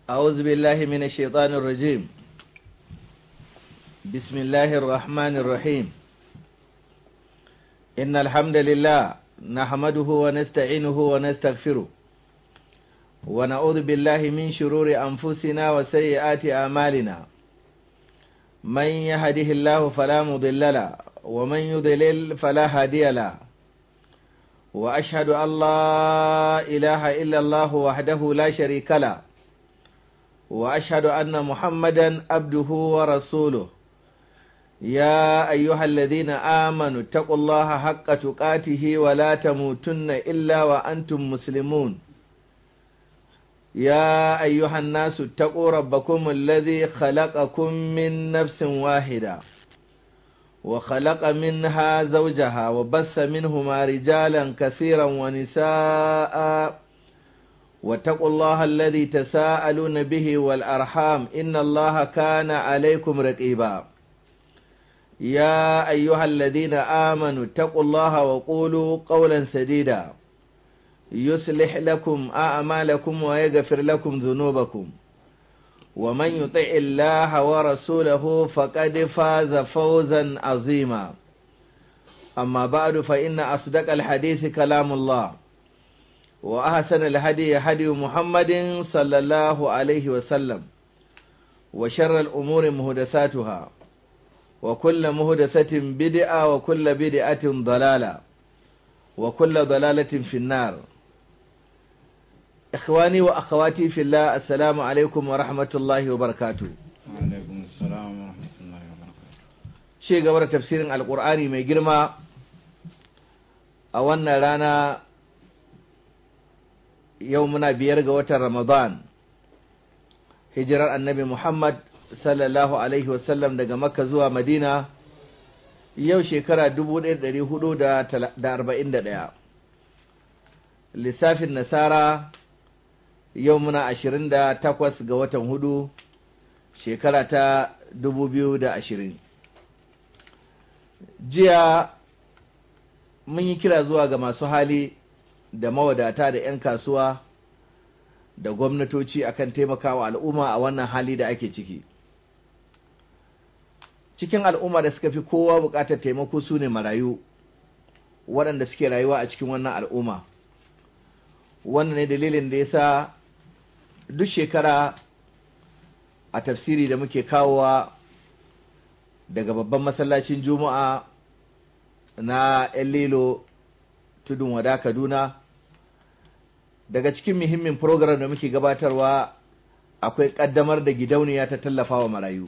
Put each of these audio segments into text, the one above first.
أعوذ بالله من الشيطان الرجيم بسم الله الرحمن الرحيم إن الحمد لله نحمده ونستعينه ونستغفره ونعوذ بالله من شرور أنفسنا وسيئات أعمالنا من يهده الله فلا مضل له ومن يضلل فلا هادي له وأشهد أن لا إله إلا الله وحده لا شريك له وأشهد أن محمدا عبده ورسوله يا أيها الذين آمنوا اتقوا الله حق تقاته ولا تموتن إلا وأنتم مسلمون يا أيها الناس اتقوا ربكم الذي خلقكم من نفس واحدة وخلق منها زوجها وبث منهما رجالا كثيرا ونساء واتقوا الله الذي تساءلون به والأرحام إن الله كان عليكم رقيبا يا أيها الذين آمنوا اتقوا الله وقولوا قولا سديدا يصلح لكم أعمالكم ويغفر لكم ذنوبكم ومن يطع الله ورسوله فقد فاز فوزا عظيما أما بعد فإن أصدق الحديث كلام الله وأحسن الهدي هدي محمد صلى الله عليه وسلم وشر الأمور مهدساتها وكل مهدسة بدعة وكل بدعة ضلالة وكل ضلالة في النار إخواني وأخواتي في الله السلام عليكم ورحمة الله وبركاته وعليكم السلام ورحمة الله وبركاته شيء قبل تفسير القرآن ما يجرم أولنا رانا يومنا بيرغ وتر رمضان hijirar annabi Muhammad sallallahu Alaihi wasallam daga Makka zuwa Madina yau shekara 1441 lissafin nasara yau muna 28 ga watan hudu shekara ta 2020 jiya mun yi kira zuwa ga masu hali da mawadata da 'yan kasuwa da gwamnatoci akan taimakawa al'umma a wannan hali da ake ciki cikin al'umma da suka fi kowa buƙatar taimako su ne marayu waɗanda suke rayuwa a cikin wannan al'umma wannan ne dalilin da ya sa duk shekara a tafsiri da muke kawowa daga babban masallacin juma'a na 'yan lilo tudun wada kaduna daga cikin muhimmin program da muke gabatarwa akwai ƙaddamar da gidauniya ta tallafa wa marayu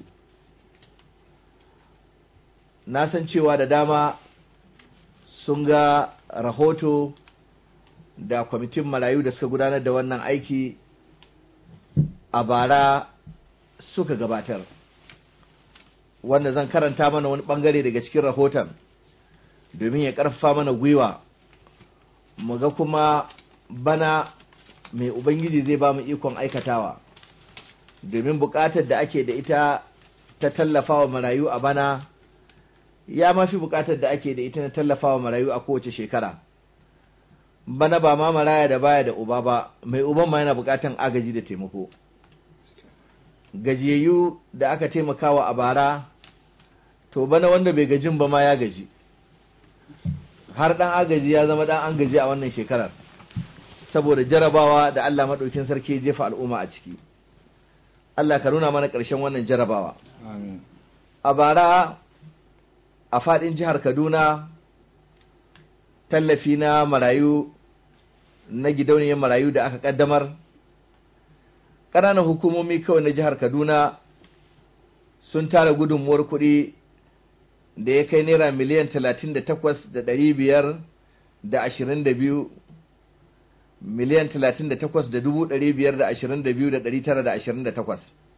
na san cewa da dama sun ga rahoto da kwamitin marayu da suka gudanar da wannan aiki a bara suka gabatar wanda zan karanta mana wani bangare daga cikin rahoton domin ya ƙarfafa mana gwiwa mu ga kuma bana mai ubangiji zai ba mu ikon aikatawa domin buƙatar da ake da ita ta tallafawa marayu a bana ya mafi buƙatar da ake da ita na tallafawa marayu a kowace shekara bana ba ma maraya da baya da uba ba mai uban ma yana buƙatar agaji da taimako gajiyayyu da aka taimakawa a bara to bana wanda bai gajin ba ma ya gaji har ɗan agaji ya zama ɗan an gaji a wannan shekarar saboda jarabawa da Allah maɗaukin sarki jefa al'umma a ciki. Allah ka nuna mana ƙarshen wannan jarabawa. A bara a faɗin jihar Kaduna tallafi na marayu na gidauniyar marayu da aka ƙaddamar. Ƙananan hukumomi kawai na jihar Kaduna sun tara gudunmuwar kuɗi da ya kai naira miliyan talatin da takwas da ɗari biyar da ashirin da biyu miliyan talatin da takwas da dubu ɗari biyar da ashirin da biyu da ɗari tara da ashirin da takwas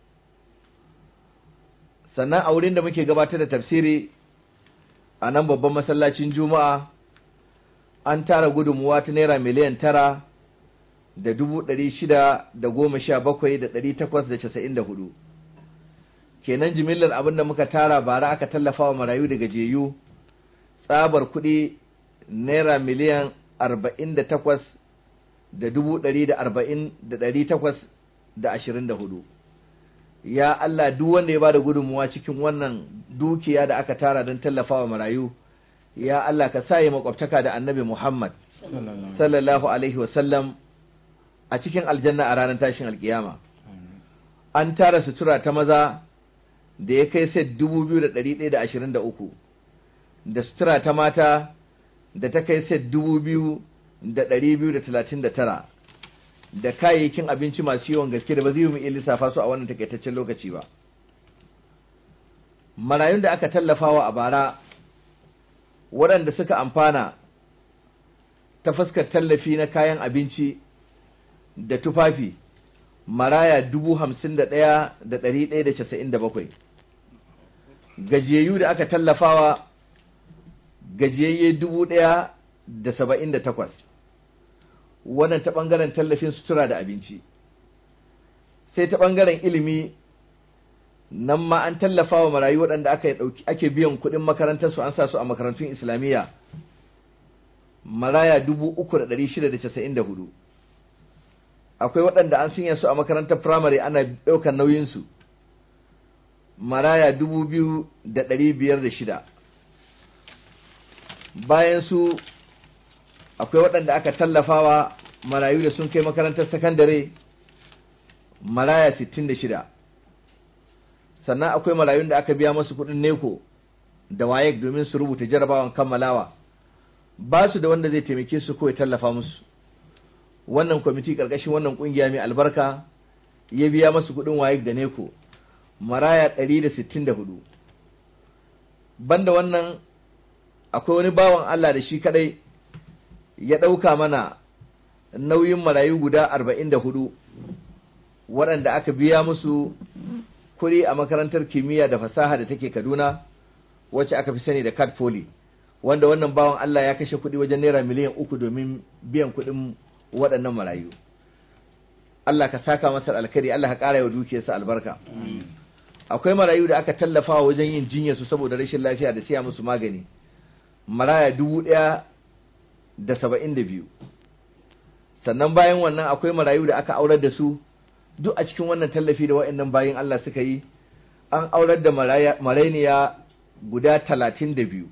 sannan a wurin da muke gabatar da tafsiri a nan babban masallacin juma'a an tara gudunmuwa ta naira miliyan tara da dubu ɗari shida da goma sha bakwai da ɗari takwas da casa'in da hudu kenan jimillar abin da muka tara bara aka tallafa wa marayu da gajeyu tsabar kuɗi naira miliyan arba'in da takwas da dubu ɗari da arba'in da ɗari takwas da ashirin da hudu ya Allah duk wanda ya bada gudunmuwa cikin wannan dukiya da aka tara don tallafawa marayu ya Allah ka sa ya makwabtaka da annabi Muhammad sallallahu sallallahu alaihi wasallam a cikin aljanna a ranar tashin alkiyama Amin. an tara sutura ta maza da ya kai set dubu biyu da ɗari ɗaya da ashirin da uku da sutura ta mata da ta kai set dubu biyu da ɗari biyu da talatin da tara da kayayyakin abinci masu yawan gaske da ba zai yi mu iya lissafa su a wannan takaitaccen lokaci ba marayun da aka tallafawa a bara waɗanda suka amfana ta fuskar tallafi na kayan abinci da tufafi maraya dubu hamsin da ɗaya da ɗari ɗaya da casa'in da bakwai gajiyayyu da aka tallafawa gajiyayye dubu ɗaya da saba'in da takwas wannan ta ɓangaren tallafin sutura da abinci sai ta ɓangaren ilimi nan ma an tallafa wa marayu waɗanda aka ɗauki ake biyan kuɗin makarantarsu an sa su a makarantun islamiyya maraya dubu uku da ɗari shida da casa'in da hudu akwai waɗanda an sanya su a makarantar firamare ana ɗaukar nauyinsu maraya dubu biyu da ɗari biyar da shida bayan su akwai waɗanda aka tallafawa marayu da sun kai makarantar sakandare maraya sittin da shida sannan akwai marayun da aka biya masu kuɗin neko da wayek domin su rubuta jarabawan kammalawa ba su da wanda zai taimake su ko ya tallafa musu wannan kwamiti ƙarƙashin wannan ƙungiya mai albarka ya biya masu kuɗin wayek da neko maraya ɗari da sittin da hudu banda wannan akwai wani bawan Allah da shi kadai ya ɗauka mana nauyin marayu guda arba'in da hudu waɗanda aka biya musu kuri a makarantar kimiyya da fasaha da take Kaduna wacce aka fi sani da Cat Poly wanda wannan bawan Allah ya kashe kuɗi wajen naira miliyan uku domin biyan kuɗin waɗannan marayu Allah ka saka masa alkhairi Allah ka ƙara wa dukiyarsa albarka akwai marayu da aka tallafa wajen yin jinya su saboda rashin lafiya da siya musu magani maraya dubu ɗaya da saba'in da biyu sannan bayan wannan akwai marayu da aka aurar da su duk a cikin wannan tallafi da wa'annan bayan Allah suka yi an aurar da marainiya guda talatin da biyu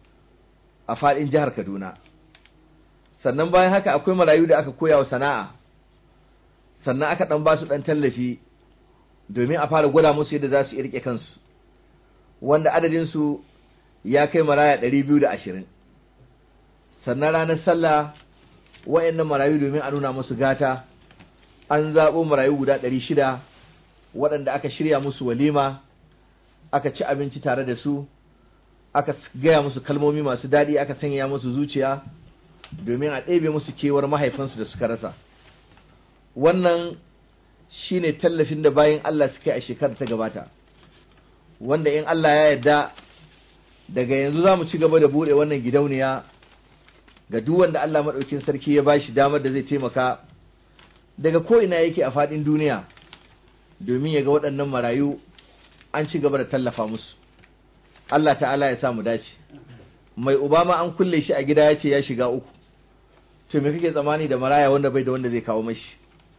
a faɗin jihar Kaduna sannan bayan haka akwai marayu da aka koya wa sana'a sannan aka ɗan ba su ɗan tallafi domin a fara gwada musu yadda za su iya riƙe kansu wanda adadinsu ya kai maraya ɗari biyu da ashirin sannan ranar sallah wa'annan marayu domin a nuna musu gata an zaɓo marayu guda ɗari shida waɗanda aka shirya musu walima aka ci abinci tare da su aka gaya musu kalmomi masu daɗi aka sanya musu zuciya domin a ɗebe musu kewar mahaifansu da suka rasa wannan shine tallafin da bayan Allah suka yi a shekarar ta gabata wanda in Allah ya yarda daga yanzu za mu ci gaba da buɗe wannan gidauniya ga duk wanda Allah maɗaukin sarki ya bashi damar da zai taimaka daga ko ina yake a faɗin duniya domin ya ga waɗannan marayu an ci gaba da tallafa musu Allah ta'ala ya sa mu dace mai Obama an kulle shi a gida ya ce ya shiga uku to me kake tsammani da maraya wanda bai da wanda zai kawo mashi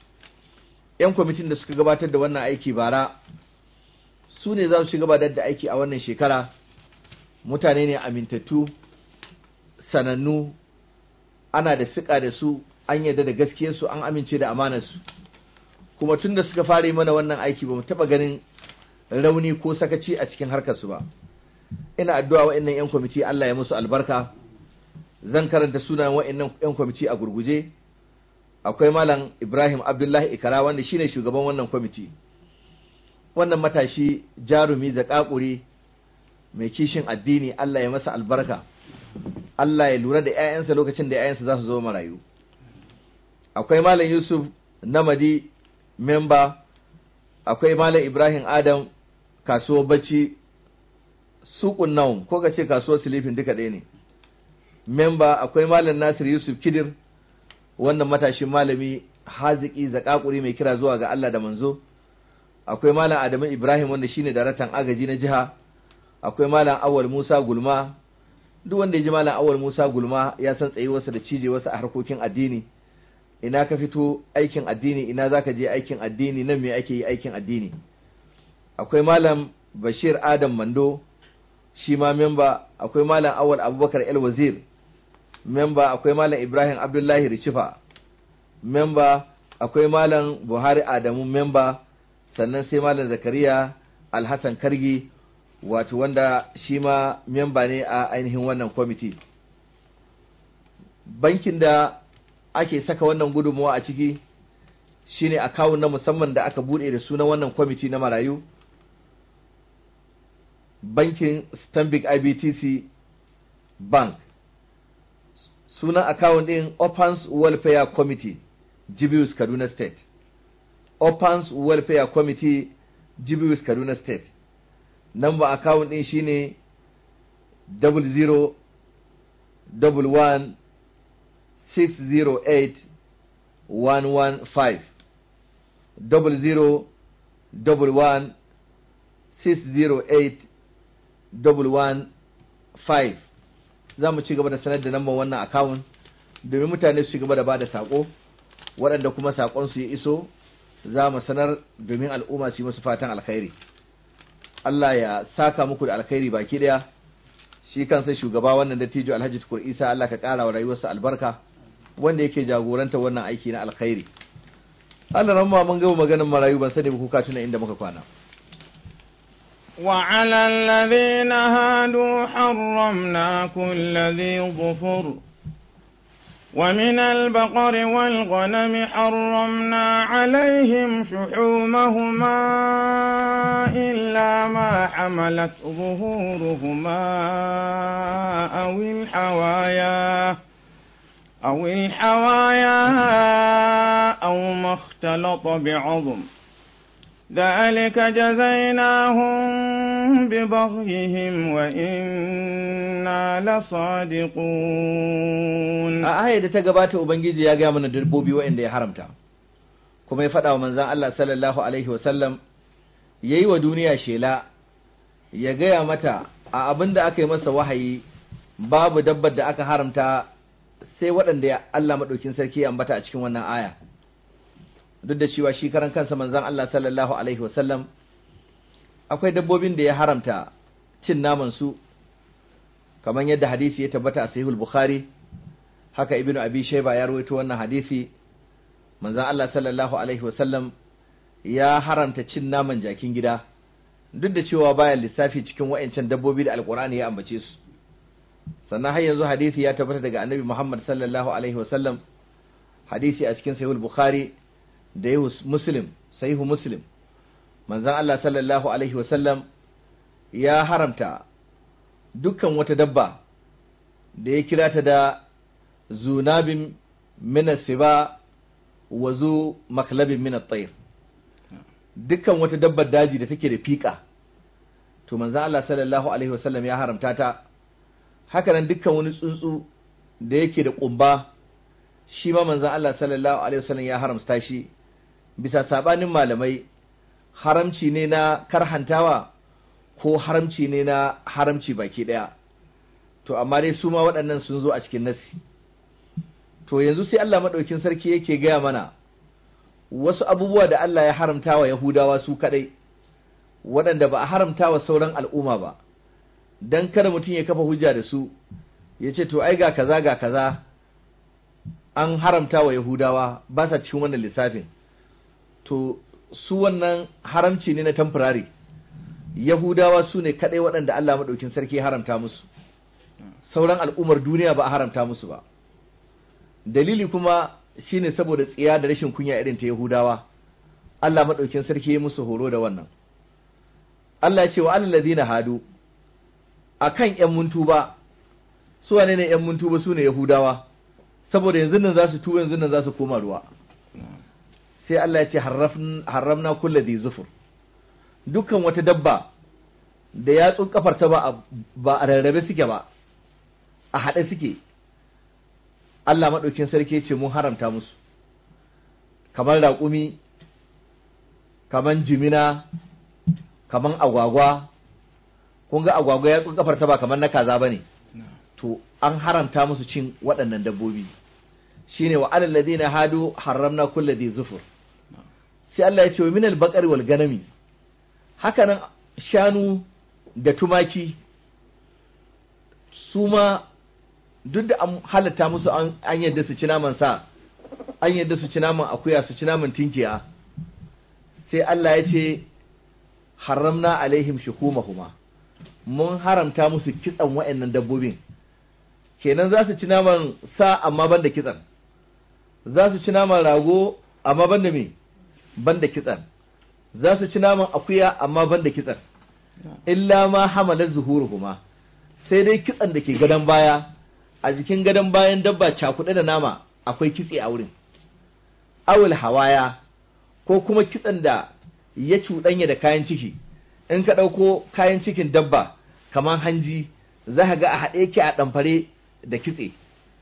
yan kwamitin da suka gabatar da wannan aiki bara su ne za su gabatar da aiki a wannan shekara mutane ne amintattu sanannu ana da fiƙa da su an yarda da gaskiyarsu an amince da amanarsu kuma tun da suka fara mana wannan aiki ba mu taɓa ganin rauni ko sakaci a cikin harkarsu ba ina addu'a wa'annan 'yan kwamiti Allah ya musu albarka zan karanta sunayen wa'annan 'yan kwamiti a gurguje akwai malam Ibrahim Abdullahi Ikara wanda shine shugaban wannan kwamiti wannan matashi jarumi da kakuri mai kishin addini Allah ya masa albarka Allah ya lura da 'ya'yansa lokacin da 'ya'yansa za su zo marayu akwai malam Yusuf Namadi memba akwai malam Ibrahim Adam kasuwar bacci suƙun naum ko ka ce kasuwar silifin duka ɗaya ne memba akwai malam Nasir Yusuf Kidir wannan matashin malami haziki zakakuri mai kira zuwa ga Allah da manzo akwai malam Adamu Ibrahim wanda shine daraktan agaji na jiha akwai malam Awal Musa Gulma duk wanda ya ji malam Awal Musa Gulma ya san tsayuwarsa da cijewarsa a harkokin addini ina ka fito aikin addini ina za ka je aikin addini nan me ake yi aikin addini akwai malam bashir adam mando shi ma memba akwai malam awal abubakar el wazir memba akwai malam ibrahim abdullahi rishifa memba akwai malam buhari adamu memba sannan sai malam zakariya alhassan kargi wato wanda shi ma memba ne a ainihin wannan kwamiti bankin da ake saka wannan gudunmawa a ciki shine akawun na musamman da aka bude da sunan wannan kwamiti na marayu bankin stanbic ibtc bank sunan akawun din opens welfare committee jibius kaduna state opens welfare committee jibius kaduna state number akawun din shine double zero double one 608-115 double zero double one six zero eight double one five za mu ci gaba da sanar da namban wannan akawun domin mutane su ci gaba da ba da saƙo waɗanda kuma saƙon su ya iso za mu sanar domin al'umma su yi musu fatan alkhairi Allah ya saka muku da alkhairi baki ɗaya shi kansa shugaba wannan dattijo Alhaji Tukur Isa Allah ka ƙara wa rayuwarsa albarka wanda yake jagoranta wannan aiki na alkhairi Allah ran ma mun gama maganin marayu ban sani ba kuka tuna inda muka kwana وعلى الذين هادوا حرمنا كل ذي ظفر ومن البقر والغنم حرمنا عليهم شحومهما إلا ما حملت ظهورهما أو الحوايا أو الحوايا أو ما اختلط بعظم ذلك جزيناهم ببغيهم وإنا لصادقون a aya da ta gabata ubangiji ya gaya mana dabbobi waɗanda ya haramta kuma ya faɗa wa manzon Allah sallallahu alaihi wasallam yayi wa duniya shela ya gaya mata a abin da aka yi masa wahayi babu dabbar da aka haramta sai waɗanda ya Allah maɗaukin sarki ya ambata a cikin wannan aya duk da cewa shi karan kansa manzon Allah sallallahu alaihi wasallam akwai dabbobin da ya haramta cin naman su kamar yadda hadisi ya tabbata a sahihul bukhari haka ibnu abi shayba ya rawaito wannan hadisi manzon Allah sallallahu alaihi wasallam ya haramta cin naman jakin gida duk da cewa baya lissafi cikin wa'ancan dabbobi da alqur'ani ya ambace su sannan har yanzu hadisi ya tabbata daga annabi Muhammad sallallahu alaihi wasallam hadisi a cikin sahihul bukhari da yahu muslim sahihu muslim manzon Allah sallallahu alaihi wasallam ya haramta dukkan wata dabba da ya kira ta da zunabin min siba wa zu maklabin min at-tayr dukkan wata dabbar daji da take da fika to manzon Allah sallallahu alaihi wasallam ya haramta ta haka nan dukkan wani tsuntsu da yake da kumba shi ma manzon Allah sallallahu alaihi wasallam ya haramta shi bisa sabanin malamai haramci ne na karhantawa ko haramci ne na haramci baki daya to amma dai su ma waɗannan sun zo a cikin nasi to yanzu sai Allah madaukin sarki yake gaya mana wasu abubuwa da Allah ya haramta wa Yahudawa su kadai waɗanda ba a haramta wa sauran al'umma ba dan kada mutum ya kafa hujja da su ya ce to ai ga kaza ga kaza an haramta wa Yahudawa ba sa cikin wannan lissafin to su wannan haramci ne na temporary Yahudawa su ne kadai waɗanda Allah maɗaukin sarki ya haramta musu sauran al'ummar duniya ba a haramta musu ba dalili kuma shine saboda tsiya da rashin kunya irin ta Yahudawa Allah maɗaukin sarki ya musu horo da wannan Allah ya ce wa alal ladina hadu akan ƴan muntuba su wane ne ƴan muntuba su ne Yahudawa saboda yanzu nan za su tuba yanzu nan za su koma ruwa sai Allah ya ce haramna kulla dhi zufur dukkan wata dabba da yatsun kafarta ba ba a rarrabe suke ba a haɗe suke Allah maɗaukin sarki ce mun haramta musu kamar raƙumi kamar jimina kamar agwagwa kun ga agwagwa yatsun kafarta ba kamar na kaza ba ne to an haramta musu cin waɗannan dabbobi shine wa alal ladina hadu harramna kulli dhi zufur sai Allah ya ce wa minal baqari wal ganami hakanan shanu da tumaki su ma duk da an halatta musu an yadda su ci naman sa an yadda su ci naman akuya su ci naman tinkiya sai Allah ya ce haramna alaihim shukumahuma mun haramta musu kitsan wa'annan dabbobin kenan za su ci naman sa amma ban da kitsan za su ci naman rago amma ban da me ban da kitsan za su ci naman akuya amma ban da kitsan illa ma hamalar zuhuruhuma sai dai kitsan da ke gadon baya a jikin gadon bayan dabba cakuɗe da nama akwai kitse a wurin awul hawaya ko kuma kitsan da ya cuɗanya da kayan ciki in ka ɗauko kayan cikin dabba kamar hanji za ka ga a haɗe yake a ɗamfare da kitse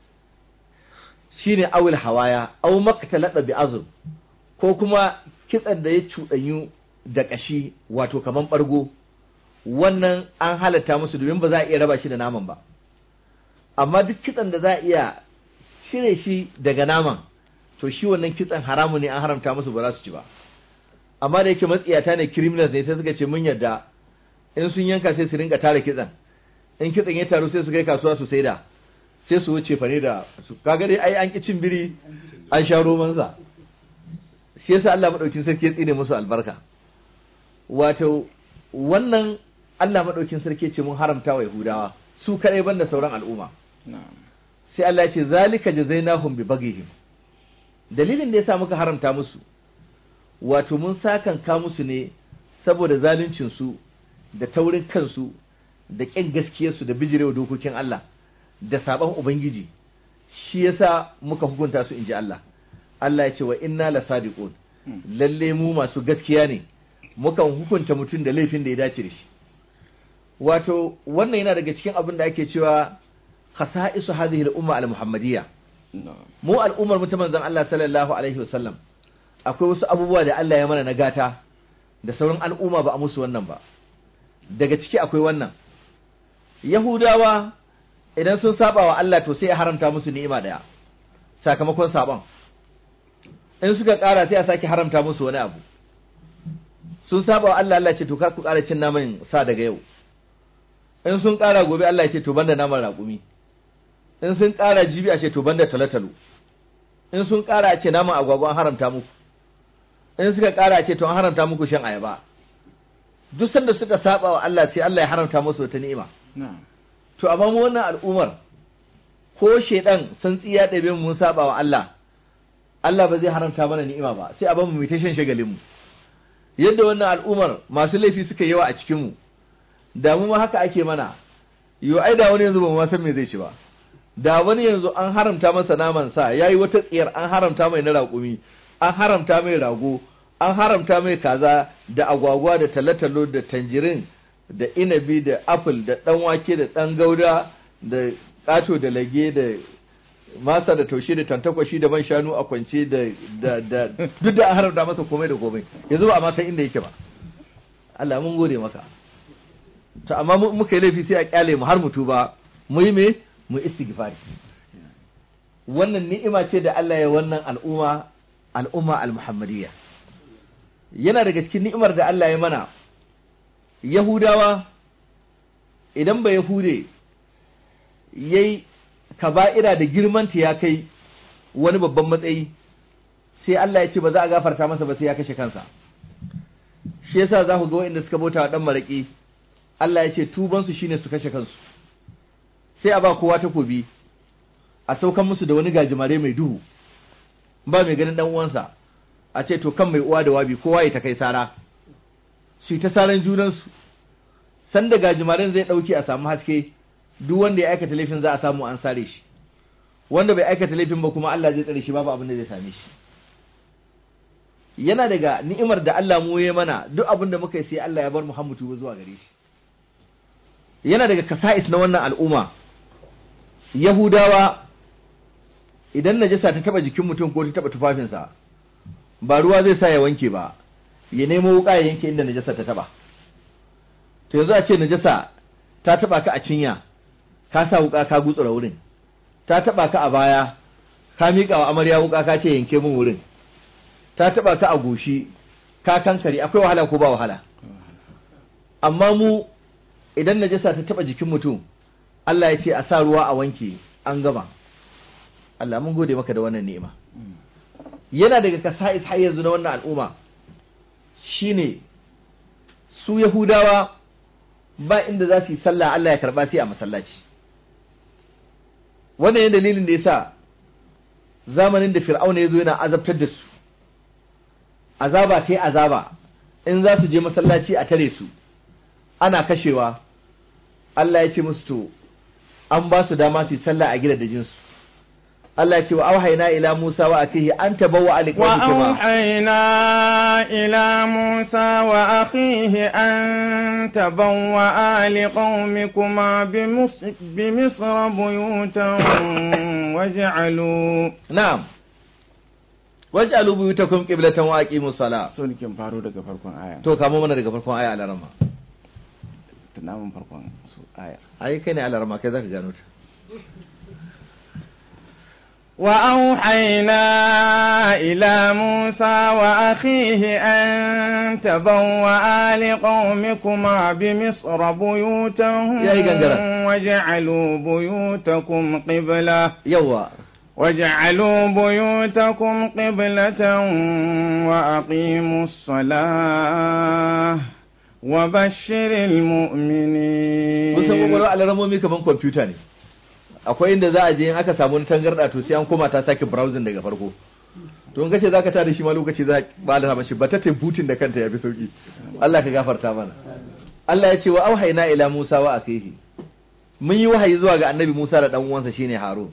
shine awul hawaya aw maqtalada bi azm ko kuma kitsan da ya cuɗanyu da ƙashi wato kamar ɓargo wannan an halatta musu domin ba za a iya raba shi da naman ba amma duk kitsan da za a iya cire shi daga naman to shi wannan kitsan haramu ne an haramta musu ba za su ci ba amma da yake matsiyata ne criminals ne sai suka ce mun yarda in sun yanka sai su rinka tara kitsan in kitsan ya taru sai su kai kasuwa su saida sai su wuce fane da su kaga dai ai an ki cin biri an sha roman sa shi yasa Allah madaukin sarki ya tsine musu albarka wato wannan Allah madaukin sarki ce mun haramta wa Yahudawa su kadai banda sauran al'umma sai Allah ya ce zalika jazainahum bi baghihim dalilin da yasa muka haramta musu wato mun sakan ka musu ne saboda zaluncin su da taurin kansu da ƙin gaskiyarsu da bijirewa dokokin Allah da saban ubangiji shi yasa muka hukunta su inji Allah Allah ya ce wa inna la sadiqun lalle mu masu gaskiya ne mukan hukunta mutum da laifin da ya dace da shi wato wannan yana daga cikin abin da ake cewa khasa'isu hadhihi al-umma al-muhammadiyya mu al'ummar mutum manzon Allah sallallahu alaihi wasallam akwai wasu abubuwa da Allah ya mana na gata da sauran al'umma ba a musu wannan ba daga ciki akwai wannan Yahudawa idan sun saba wa Allah to sai ya haramta musu ni'ima daya sakamakon saban in suka ƙara sai a sake haramta musu wani abu sun saba wa Allah Allah ce to kar ku ƙara cin naman sa daga yau in sun ƙara gobe Allah ya ce to banda naman raƙumi in sun ƙara jibi a ce to banda talotalo in sun ƙara a ce naman agwagwa an haramta muku in suka ƙara a ce to an haramta muku shan ayaba duk sanda suka saba wa Allah sai Allah ya haramta musu wata ni'ima to amma mu wannan al'umar ko shedan san tsiya ɗabe mun saba wa Allah Allah ba zai haramta mana ni'ima ba sai a bamu mu ta shan shagalin mu yadda wannan al'umar masu laifi suka yawa a cikin mu da mu ma haka ake mana yo ai da wani yanzu ba mu san me zai ci ba da wani yanzu an haramta masa naman sa yayi wata tsiyar an haramta mai na raƙumi an haramta mai rago an haramta mai kaza da agwagwa da talatalo da tanjirin da inabi da apple da ɗan wake da ɗan gauda da ƙato da lage da masa da taushe da tantakwashi da man shanu a kwance da da da duk da an haramta masa komai da komai yanzu ba a ma san inda yake ba Allah mun gode maka to amma muka yi laifi sai a kyale mu har mutu ba mu yi me mu istighfari wannan ni'ima ce da Allah ya wannan al'umma al'umma al-muhammadiyya yana daga cikin ni'imar da Allah ya mana Yahudawa idan ba Yahude yayi kaba'ira da girmanta ya kai wani babban matsayi sai Allah ya ce ba za a gafarta masa ba sai ya kashe kansa shi yasa za ku ga waɗanda suka bauta wa dan maraki Allah ya ce tubansu shine su kashe kansu sai a ba kowa takobi a saukan musu da wani gajimare mai duhu ba mai ganin dan uwansa a ce to kan mai uwa da wabi kowa ya ta kai sara su yi ta saran junansu sanda gajimaren zai ɗauki a samu haske duk wanda ya aikata laifin za a samu an sare shi wanda bai aikata laifin ba kuma Allah zai tsare shi babu abin da zai same shi yana daga ni'imar da Allah mu ya mana duk abin da muka yi sai Allah ya bar Muhammadu zuwa gare shi yana daga kasa'is na wannan al'umma Yahudawa idan najasa ta taba jikin mutum ko ta taba tufafinsa ba ruwa zai sa ya wanke ba ya nemo wuka ya yanke inda najasa ta taba to yanzu a ce najasa ta taba ka a cinya ka sa wuka ka gutsura wurin ta taba ka a baya ka miƙa wa amarya wuka ka ce yanke min wurin ta taba ka a goshi ka kankare akwai wahala ko ba wahala amma mu idan najasa ta taba jikin mutum Allah ya ce a sa ruwa a wanke an gama Allah mun gode maka da wannan ni'ima yana daga kasa'is har yanzu na wannan al'umma shine su Yahudawa ba inda za su yi sallah Allah ya karba sai a masallaci wannan ne dalilin da yasa zamanin da Fir'auna ya zo yana azabtar da su azaba kai azaba in za su je masallaci a tare su ana kashewa Allah ya ce musu to an ba su dama su yi sallah a gidajen su Allah ya ce wa auhayna ila Musa wa akihi an tabawwa aliqawmikuma وأوحينا إلى موسى وأخيه أن تبوأ لقومكما بمصر, بمصر بيوتا واجعلوا na'am waj'alu buyutakum qiblatan wa aqimus salah so nikin faro daga farkon aya to kamo mana daga farkon aya alarama tunamin farkon su aya ai kai ne alarama kai zaka gano ta وأوحينا إلى موسى وأخيه أن تبوأ لقومكما بمصر بيوتا يا إيجان واجعلوا بيوتكم قبلة yawa واجعلوا بيوتكم قبلة وأقيموا الصلاة وبشر المؤمنين mun san kwakwalwar alaramomi kaman kwamfuta ne akwai inda za a je in aka samu wani tangarda to sai an koma ta sake browsing daga farko to in kace zaka tada shi ma lokaci za ka bada mashi ba ta butin da kanta yafi sauki Allah ka gafarta mana Allah ya ce wa auhayna ila Musa wa akhihi mun yi wahayi zuwa ga annabi Musa da dan uwansa shine Harun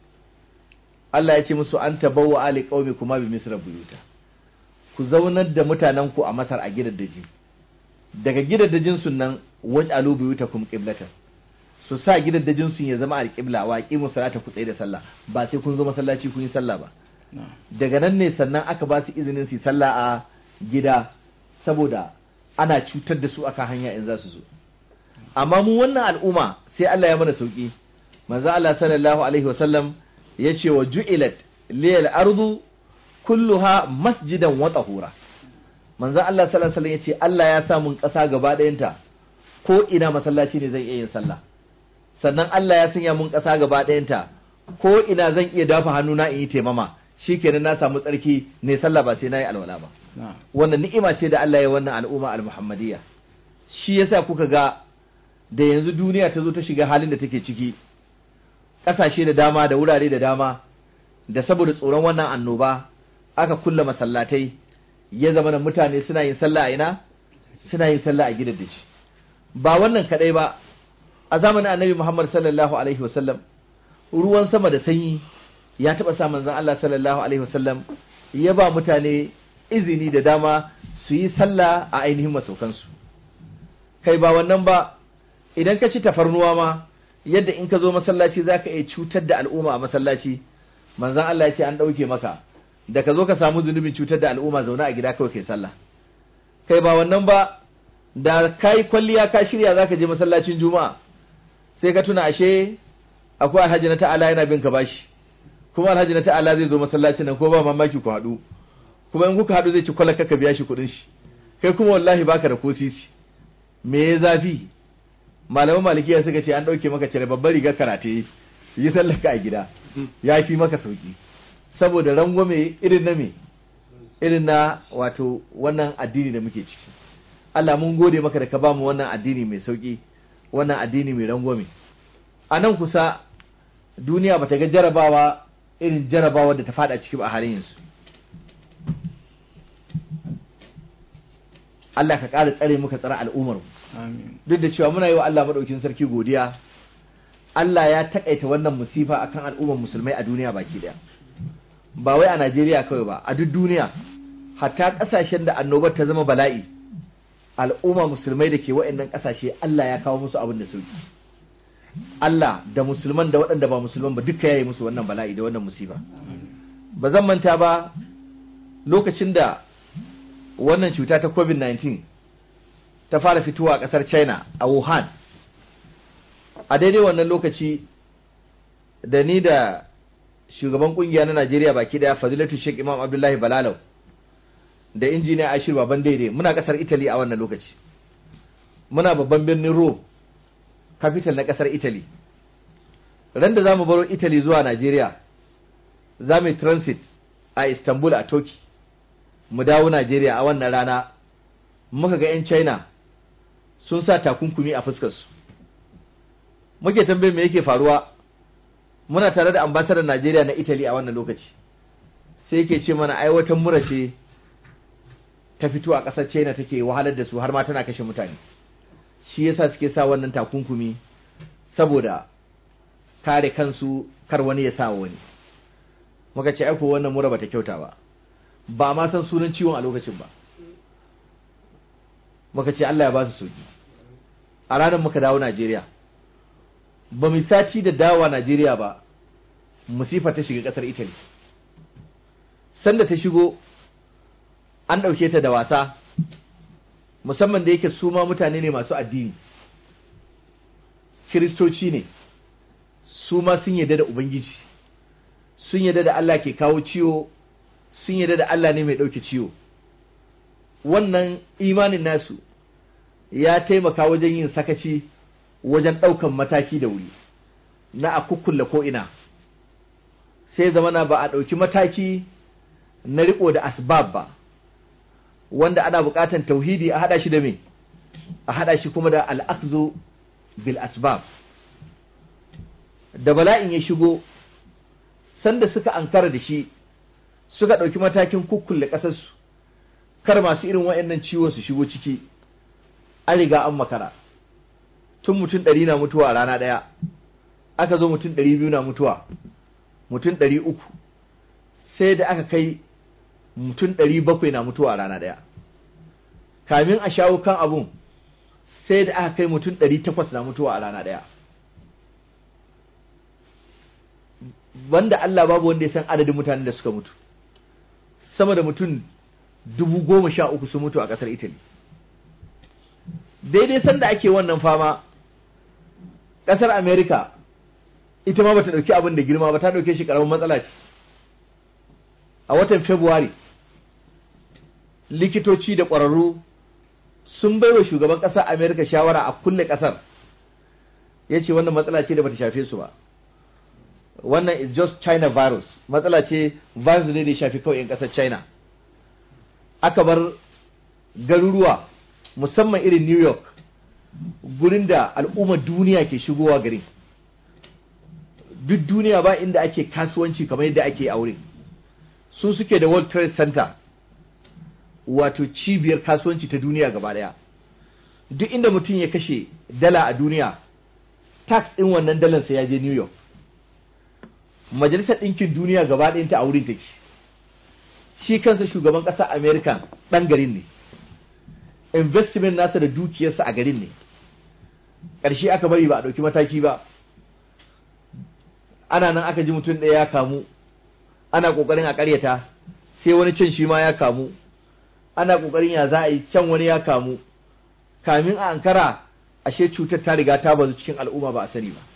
Allah ya ce musu an tabawwa ali qaumi kuma bi misra buyuta ku zaunar da mutanen ku a Masar a gidaddaji daga gidaddajin sunan waj'alu buyutakum qiblatan su sa gidaddajin sun ya zama alqibla wa aqimu salata ku tsaye da sallah ba sai kun zo masallaci kun yi sallah ba نعم. daga nan ne sannan aka ba su izinin su yi sallah a gida saboda ana cutar da su akan hanya in za su zo amma mu wannan al'umma sai Allah ya mana sauki manzo Allah sallallahu alaihi wasallam ya ce wa ju'ilat liyal ardu kulluha masjidan wa tahura manzo Allah sallallahu alaihi wasallam ya ce Allah ya sa mun ƙasa gaba ɗayanta ko ina masallaci ne zan iya yin sallah sannan Allah ya sanya mun ƙasa gaba ɗayanta ko ina zan iya dafa hannuna in yi taimama shikenan na samu tsarki ne sallah ba sai na yi alwala ba نعم wannan ni'ima ce da Allah ya wannan al'umma al-muhammadiyya shi yasa kuka ga da yanzu duniya ta zo ta shiga halin da take ciki ƙasashe da dama da wurare da dama da saboda tsoron wannan annoba aka kulla masallatai ya zama da mutane suna yin sallah a ina suna yin sallah a gidan daci ba wannan kadai ba a zamanin annabi Muhammad sallallahu alaihi wasallam ruwan sama da sanyi ya taba sa manzon Allah sallallahu alaihi wasallam ya ba mutane izini da dama su yi sallah a ainihin masaukansu kai ba wannan ba idan ka ci tafarnuwa ma yadda in ka zo masallaci za ka iya cutar da al'umma a masallaci manzan Allah ya ce an ɗauke maka da ka zo ka samu zunubin cutar da al'umma zaune a gida kawai kai sallah kai ba wannan ba da ka yi kwalliya ka shirya za ka je masallacin juma'a sai ka tuna ashe akwai alhaji na ta'ala yana bin ka bashi kuma alhaji na ta'ala zai zo masallacin nan ko ba mamaki ku haɗu kuma in kuka haɗu zai ci kwalaka ka biya shi kuɗin shi kai kuma wallahi baka da ko sisi me ya zafi malaman malikiya suka ce an ɗauke maka cire babbar rigar karate yi sallaka a gida ya fi maka sauki saboda rangwame irin na me irin na wato wannan addini da muke ciki Allah mun gode maka da ka bamu wannan addini mai sauki wannan addini mai rangwame a nan kusa duniya bata ga jarabawa irin jarabawa da ta fada ciki ba a halin yanzu Allah ka ƙara tsare muka tsara al'ummar mu آمين duk da cewa muna yi wa Allah madaukin sarki godiya Allah ya takaita wannan musifa akan al'ummar musulmai a duniya baki daya ba wai a Najeriya kawai ba a duk duniya hatta kasashen da annobar ta zama bala'i al'umma musulmai da ke wa'annan kasashe Allah ya kawo musu abin da sauki Allah da musulman da waɗanda ba musulman ba duka yayi musu wannan bala'i da wannan musiba ba zan manta ba lokacin da wannan cuta ta covid-19 ta fara fitowa a ƙasar china a wuhan a daidai wannan lokaci da ni da shugaban kungiya na Najeriya baki daya Fadilatu Sheikh Imam Abdullahi Balalau da injiniya Ashir Baban Daidai muna kasar Italy a wannan lokaci muna babban birnin Rome capital na kasar Italy ran da zamu baro Italy zuwa Najeriya za mu transit a Istanbul a Turkey mu dawo Najeriya a wannan rana muka ga 'yan China sun sa takunkumi a fuskarsu muke tambayin me yake faruwa muna tare da ambasadar Najeriya na Italy a wannan lokaci sai yake ce mana ai wata mura ce ta fito a ƙasar China take wahalar da su har ma tana kashe mutane shi yasa suke sa wannan takunkumi saboda kare kansu kar wani ya sa wani muka ce aiko wannan mura bata kyauta ba ba ma san sunan ciwon a lokacin ba muka ce Allah ya ba su sauki a ranar muka dawo Najeriya ba mu sati da dawa Najeriya ba musifa ta shiga kasar Italy sanda ta shigo an ɗauke ta da wasa musamman da yake su ma mutane ne masu addini kiristoci ne su ma sun yarda da ubangiji sun yarda da Allah ke kawo ciwo sun yarda da Allah ne mai ɗauke ciwo wannan imanin nasu ya taimaka wajen yin sakaci wajen ɗaukan mataki da wuri na a kukkulle ko'ina sai zamana ba a ɗauki mataki na riko da asbab ba wanda ana buƙatan tauhidi a haɗa shi da me a haɗa shi kuma da al'akzu bil asbab da bala'in ya shigo sanda suka ankara da shi suka ɗauki matakin kukkulle ƙasarsu kar masu irin waɗannan ciwon su shigo ciki an riga an makara tun mutum ɗari na mutuwa a rana ɗaya aka zo mutum ɗari biyu na mutuwa mutum ɗari uku sai da aka kai mutum ɗari bakwai na mutuwa a rana ɗaya kamin a shawo kan abun sai da aka kai mutum ɗari takwas na mutuwa a rana ɗaya banda Allah babu wanda ya san adadin mutanen da suka mutu sama da mutum dubu goma sha uku sun mutu a ƙasar Italy daidai sanda ake wannan fama ƙasar America ita ma bata ɗauki abin da girma ba ta ɗauke shi ƙaramin matsala ce a watan February likitoci da ƙwararru sun bai wa shugaban ƙasar America shawara a kulle ƙasar ya ce wannan matsala ce da bata shafe su ba wannan is just China virus matsala ce virus ne da ya shafi kawai 'yan ƙasar China aka bar garuruwa musamman irin New York gurin da al'ummar duniya ke shigowa garin duk duniya ba inda ake kasuwanci kamar yadda ake aure su suke da World Trade Center wato cibiyar kasuwanci ta duniya gaba daya duk inda mutum ya kashe dala a duniya tax ɗin wannan dalan sai ya je New York majalisar ɗinkin duniya gaba ɗayan ta a wurin take shi kansa shugaban ƙasar America ɗan garin ne investment nasa da dukiyarsa a garin ne ƙarshe aka bari ba a ɗauki mataki ba ana nan aka ji mutum ɗaya ya kamu ana ƙoƙarin a ƙaryata sai wani can shi ma ya kamu ana ƙoƙarin ya za a yi can wani ya kamu kamin a ankara ashe cutar ta riga ta bazu cikin al'umma ba a sani ba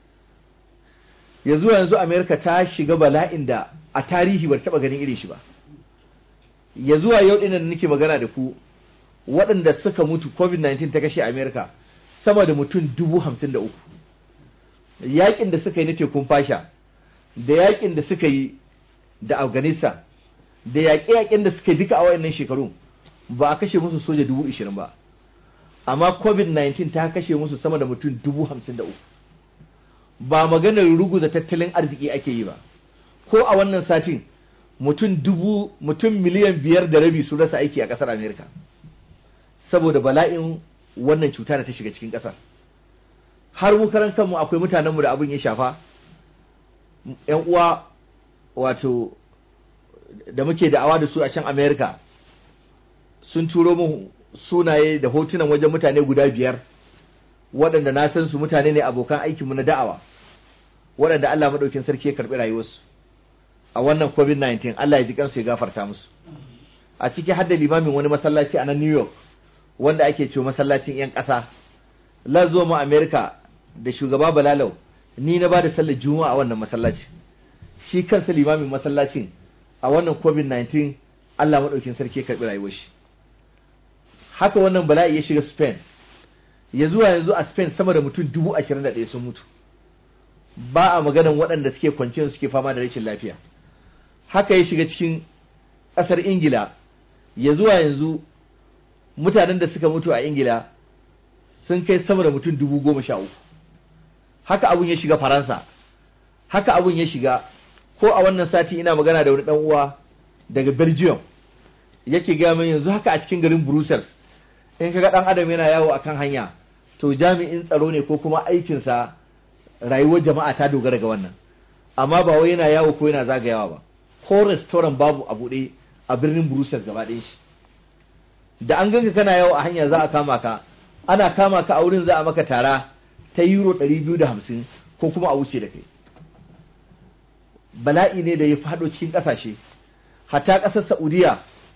yanzu yanzu amerika ta shiga bala'in da a tarihi bar taɓa ganin irin shi ba ya zuwa yau ɗin da nake magana da ku waɗanda suka mutu covid-19 ta kashe amerika sama da mutum dubu hamsin da uku yaƙin da suka yi na tekun fasha da yaƙin da suka yi da afghanistan da yaƙe-yaƙen da suka duka a wayannan shekaru ba a kashe musu soja dubu ishirin ba amma covid-19 ta kashe musu sama da mutum dubu hamsin da uku ba maganar ruguza tattalin arziki ake yi ba ko a wannan satin mutum dubu mutum miliyan biyar da rabi su rasa aiki a ƙasar amerika saboda bala'in wannan cuta da ta shiga cikin ƙasar har mu karan kanmu akwai mutanenmu da abin ya shafa yan uwa wato da muke da'awa da su a can america sun turo mu sunaye da hotunan wajen mutane guda biyar waɗanda na san su mutane ne abokan aikinmu na da'awa waɗanda Allah maɗaukin sarki ya karɓi rayuwarsu a wannan covid-19 Allah ya ji kansu ya gafarta musu a ciki hadda limamin wani masallaci a nan New York wanda ake cewa masallacin 'yan ƙasa la zo mu America da shugaba Balalau ni na ba da sallar juma'a a wannan masallaci shi kansa limamin masallacin a wannan covid-19 Allah maɗaukin sarki ya karɓi rayuwar shi haka wannan bala'i ya shiga Spain ya zuwa yanzu a Spain sama da mutum dubu ashirin da ɗaya sun mutu ba a maganan waɗanda suke kwanciyar suke fama da rashin lafiya haka ya shiga cikin ƙasar Ingila ya zuwa yanzu mutanen da suka mutu a Ingila sun kai sama da mutum dubu goma sha uku haka abun ya shiga Faransa haka abun ya shiga ko a wannan sati ina magana da wani ɗan uwa daga Belgium yake gaya min yanzu haka a cikin garin Brussels in kaga dan adam yana yawo akan hanya to jami'in tsaro ne ko kuma aikinsa rayuwar jama'a ta dogara ga wannan amma ba wai yana yawo ko yana zagayawa ba ko restaurant babu a buɗe a birnin Brussels gaba ɗaya shi da an ganka kana yawo a hanya za a kama ka ana kama ka a wurin za a maka tara ta euro 250 ko kuma a wuce da kai bala'i ne da ya faɗo cikin ƙasashe hatta ƙasar Saudiya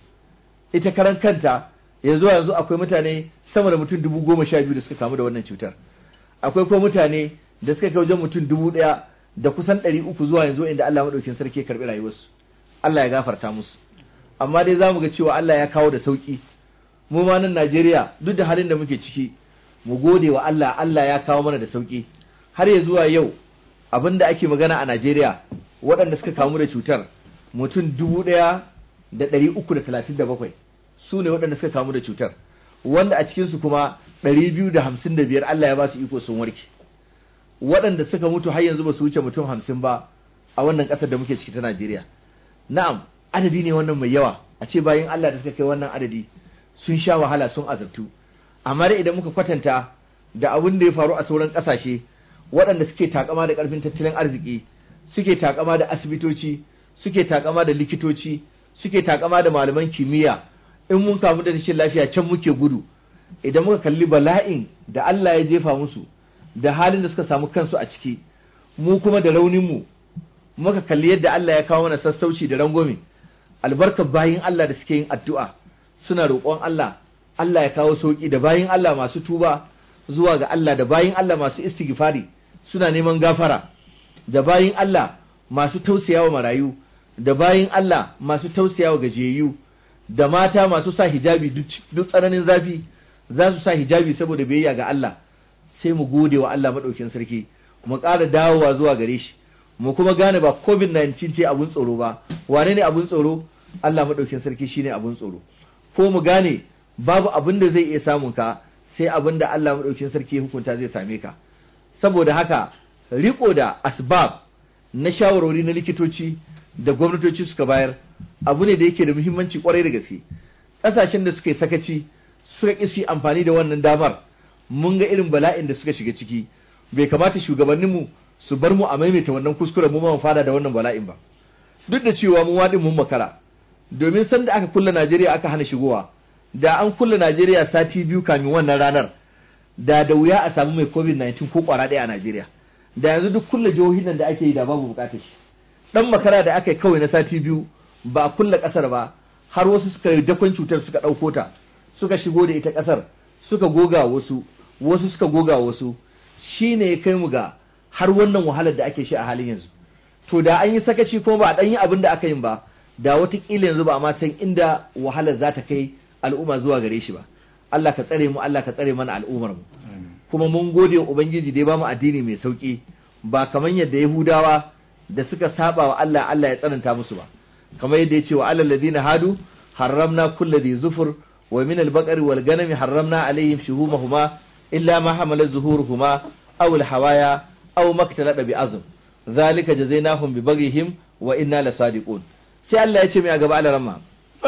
ita karan kanta yanzu yanzu akwai mutane sama da mutum dubu goma sha biyu da suka kamu da wannan cutar akwai kuma mutane da suka kai wajen mutum dubu ɗaya da kusan ɗari uku zuwa yanzu inda Allah maɗaukin sarki ya karɓi rayuwarsu Allah ya gafarta musu amma dai za mu ga cewa Allah ya kawo da sauƙi mu ma nan Najeriya duk da halin da muke ciki mu gode wa Allah Allah ya kawo mana da sauƙi har ya zuwa yau abin da ake magana a Najeriya waɗanda suka kamu da cutar mutum dubu ɗaya da ɗari uku da talatin da bakwai su ne waɗanda suka kamu da cutar wanda a cikinsu kuma ɗari biyu da hamsin da biyar Allah ya ba su iko sun warke waɗanda suka mutu har yanzu ba su wuce mutum hamsin ba a wannan ƙasar da muke ciki ta Najeriya na'am adadi ne wannan mai yawa a ce bayan Allah da suka kai wannan adadi sun sha wahala sun azabtu amma dai idan muka kwatanta da abin da ya faru a sauran ƙasashe waɗanda suke takama da ƙarfin tattalin arziki suke takama da asibitoci suke takama da likitoci suke takama da malaman kimiyya in mun kamu da rashin lafiya can muke gudu idan muka kalli bala'in da Allah ya jefa musu da halin da suka samu kansu a ciki mu kuma da raunin mu muka kalli yadda Allah ya kawo mana sassauci da rangwame albarkar bayin Allah da suke yin addu'a suna roƙon Allah Allah ya kawo sauki da bayin Allah masu tuba zuwa ga Allah da bayin Allah masu istighfari suna neman gafara da bayin Allah masu tausayawa marayu da bayin Allah masu tausayawa gajiyayyu da mata masu sa hijabi duk tsananin zafi za su sa hijabi saboda biyayya ga Allah sai mu gode wa Allah maɗaukin sarki mu ƙara dawowa zuwa gare shi mu kuma gane ba covid-19 ce abun tsoro ba wane ne abun tsoro Allah maɗaukin sarki shine abun tsoro ko mu gane babu abin da zai iya samun ka sai abin da Allah maɗaukin sarki hukunta zai same ka saboda haka riko da asbab na shawarwari na likitoci da gwamnatoci suka bayar abu ne da yake da muhimmanci kwarai da gaske ƙasashen da suka yi sakaci suka ƙi su amfani da wannan damar mun ga irin bala'in da suka shiga ciki bai kamata shugabanninmu su bar mu a maimaita wannan kuskuren mu ma fada da wannan bala'in ba duk da cewa mu waɗin mun makara domin sanda aka kulla Najeriya aka hana shigowa da an kulla Najeriya sati biyu kamin wannan ranar da da wuya a samu mai covid-19 ko kwara ɗaya a Najeriya da yanzu duk kulla jihohin nan da ake yi da babu bukatar shi dan makara da aka yi kawai na sati biyu ba a kulla kasar ba har wasu suka yi dakon cutar suka ɗauko ta suka shigo da ita kasar suka goga wasu wasu suka goga wasu shine ya kai mu ga har wannan wahalar da ake shi a halin yanzu to da an yi sakaci kuma ba a ɗan yi abin da aka yin ba da watakila yanzu ba a ma san inda wahalar za ta kai al'umma zuwa gare shi ba Allah ka tsare mu Allah ka tsare mana al'ummar mu kuma mun gode wa ubangiji da ya bamu addini mai sauki ba kamar yadda yahudawa da suka saba wa Allah Allah ya tsananta musu ba kamar yadda ya ce wa alal ladina hadu harramna kulli dhi zufur wa min al-baqari wal ganami harramna alaihim shuhumahuma illa ma hamalat zuhuruhuma aw al-hawaya aw maktalada bi azm zalika jazainahum bi baghihim wa inna lasadiqun sai Allah ya ce mai a gaba alaramma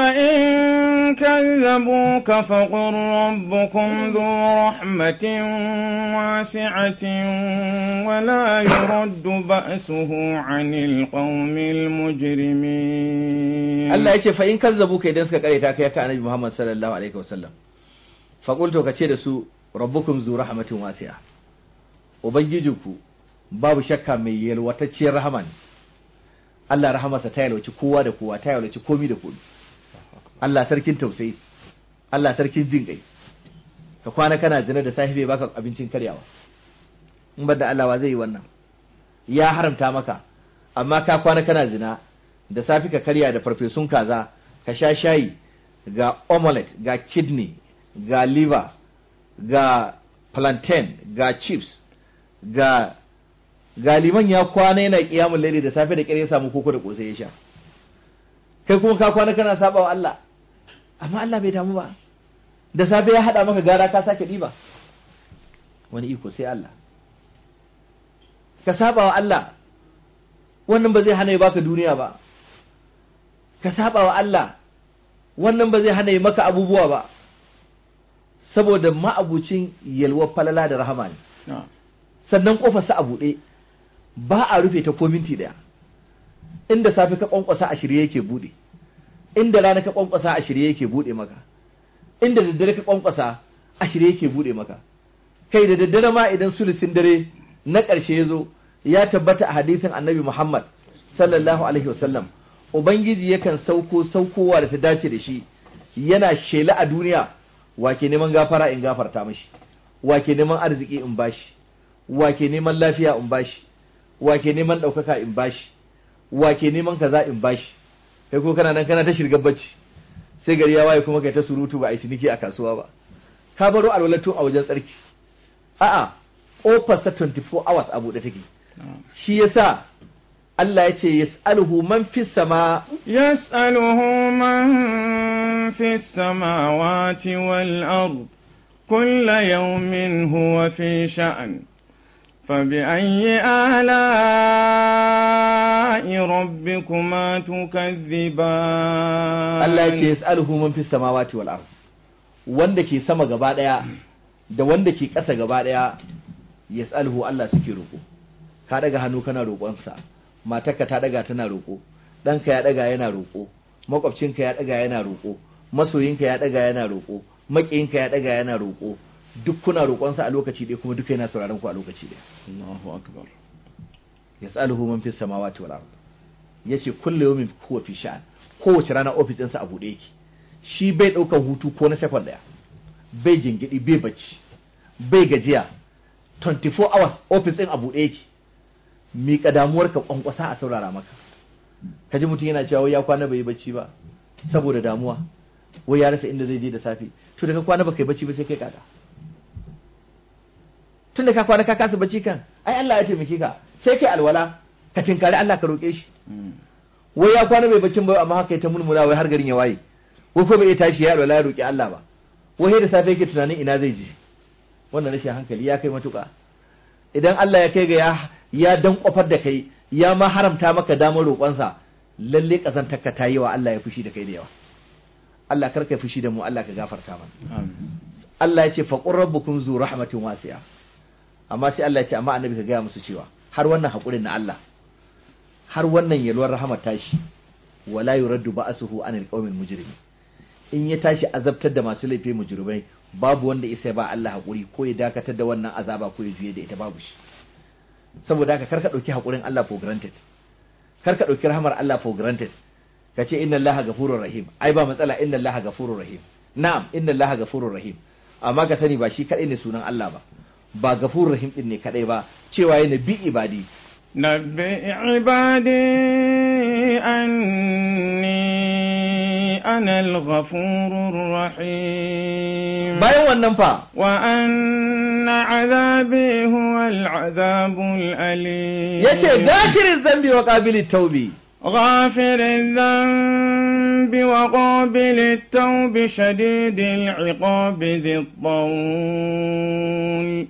فإن كذبوك فقل ربكم ذو رحمة واسعة ولا يرد بأسه عن القوم المجرمين Allah ya ce fa in kazzabuka idan suka kare ta kai ka annabi Muhammad sallallahu alaihi wasallam fa qultu ka ce da su rabbukum zu rahmatin wasi'a ubangijinku babu shakka mai yalwatacciyar rahama ne Allah rahamarsa ta yalwaci kowa da kowa ta yalwaci komi da komi Allah sarkin tausayi Allah sarkin jin kai ka kwana kana zina da sahibi baka abincin karyawa in bar da Allah wa zai yi wannan ya haramta maka amma ka kwana kana zina da safi ka karya da farfesun kaza ka sha shayi ga omelette ga kidney ga liver ga plantain ga chips ga ga liman ya kwana yana kiyamun laili da safe da kire ya samu koko da kosai ya sha kai kuma ka kwana kana saba wa Allah amma Allah bai damu ba da safe ya hada maka gara ka sake diba wani iko sai Allah ka saba wa Allah wannan ba zai hana ya baka duniya ba ka saba wa Allah wannan ba zai hana ya maka abubuwa ba saboda ma'abucin yalwar falala da rahama ne sannan kofarsa a buɗe ba a rufe ta ko minti ɗaya inda safe ka kwankwasa a shirye yake buɗe inda rana ka kwankwasa a shirye yake buɗe maka inda daddare ka kwankwasa a shirye yake buɗe maka kai da daddare ma idan sulusin dare na ƙarshe ya zo ya tabbata a hadisin annabi Muhammad sallallahu alaihi wasallam ubangiji yakan sauko saukowa da ta dace da shi yana shela a duniya wake neman gafara in gafarta mashi wake neman arziki in bashi wake neman lafiya in bashi wake neman ɗaukaka in bashi wake neman kaza in bashi kai ko kana nan kana ta shirgar bacci sai gari ya waye kuma kai ta surutu ba a yi ciniki a kasuwa ba ka baro alwalatun a wajen tsarki a'a kofarsa 24 hours a buɗe take shi yasa Allah ya ce yas'aluhu man fi sama yas'aluhu man fi samawati wal ard كل يوم هو في شأن فبأي آلاء ربكما تكذبان Allah ya ce yas'aluhu man fi samawati wal ard wanda ke sama gaba daya da wanda ke ƙasa gaba daya yas'aluhu Allah suke roƙo ka daga hannu kana roƙonsa matarka ta daga tana roƙo ɗanka ya daga yana roƙo makwabcinka ya daga yana roƙo masoyinka ya daga yana roƙo maƙiyinka ya daga yana roƙo duk kuna roƙonsa a lokaci ɗaya kuma duka yana sauraron ku a lokaci ɗaya Allahu akbar yas'aluhu man fis samawati wal ard yace kullu yawmin huwa fi sha'an kowace rana office ɗinsa a buɗe yake shi bai ɗaukar hutu ko na second ɗaya bai gingidi bai bacci bai gajiya 24 hours office ɗin a buɗe yake miƙa damuwar ka kwankwasa a saurara maka kaji mutum yana cewa wai ya kwana bai yi bacci ba saboda damuwa wai ya rasa inda zai je da safe to da ka kwana baka yi bacci ba sai kai kaka tun da ka kwana ka kasa bacci kan ai Allah ya taimake ka sai kai alwala ka tinkari Allah ka roƙe shi wai ya kwana bai baccin ba amma haka ya ta mulmula wai har garin ya waye ko ko bai iya tashi ya alwala ya roƙi Allah ba wai da safe yake tunanin ina zai je wannan rashin hankali ya kai matuƙa idan Allah ya kai ga ya ya dan kofar da kai ya ma haramta maka damar roƙonsa lalle kazantarka ta yi wa Allah ya fushi da kai da yawa Allah karka fushi da mu Allah ka gafarta mana Allah ya ce faqur rabbukum zu rahmatin wasi'a amma sai Allah ya ce amma annabi ka gaya musu cewa har wannan hakurin na Allah har wannan yalwar rahmat tashi wala yuraddu ba'suhu anil qawmil mujrimin in ya tashi azabtar da masu laifi mujrimai babu wanda isa ba Allah hakuri ko ya dakatar da wannan azaba ko ya juye da ita babu shi saboda haka karka dauki hakurin Allah for granted karka dauki rahmar Allah for granted kace inna Allaha ghafurur rahim ai ba matsala inna Allaha ghafurur rahim na'am inna Allaha ghafurur rahim amma ka sani ba shi kadai ne sunan Allah ba ba ghafurur rahim din ne kadai ba cewa yana bi ibadi نبئ عبادي أني أنا الغفور الرحيم bayan wannan fa وأن عذابي هو العذاب الأليم yace zakirin zambi wa qabilit taubi غافر الذنب وقابل التوب شديد العقاب ذي الطول